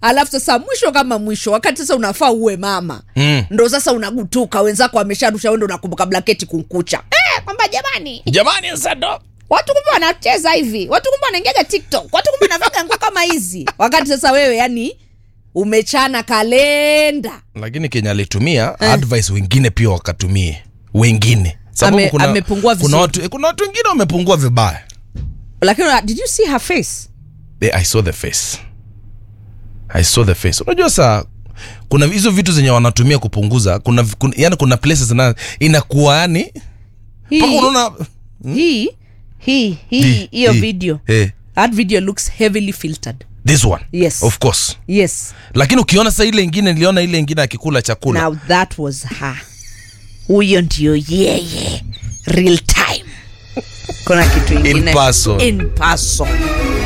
alafu sasa mwisho kama mwisho wakati sasa unafaa uwe mama Mm. ndo sasa unagutuka wenzako wamesharusha wendo unakumbuka blanketi kunkucha eh, kwamba jamani jamani sasa ndo watu kumbe wanacheza hivi watu kumbe wanaingiaga tiktok watu kumbe wanavaga nguo kama hizi wakati sasa wewe yani umechana kalenda lakini kenya alitumia advice wengine pia wakatumie wengine Sababu Ame- amepungua kuna vizuri. watu, kuna watu wengine wamepungua vibaya lakini did you see her face Eh, i saw the face i saw the face unajua saa kuna hizo vitu zenye wanatumia kupunguza kuna, kuna yani kuna places na inakuwa yani mpaka hii unaona hii hii hii Hii, hiyo hii. video eh, that video looks heavily filtered this one Yes. of course yes lakini ukiona sa ile ingine niliona ile ingine akikula chakula now that was her huyo ndio yeye real time kuna kitu ingine In person. in person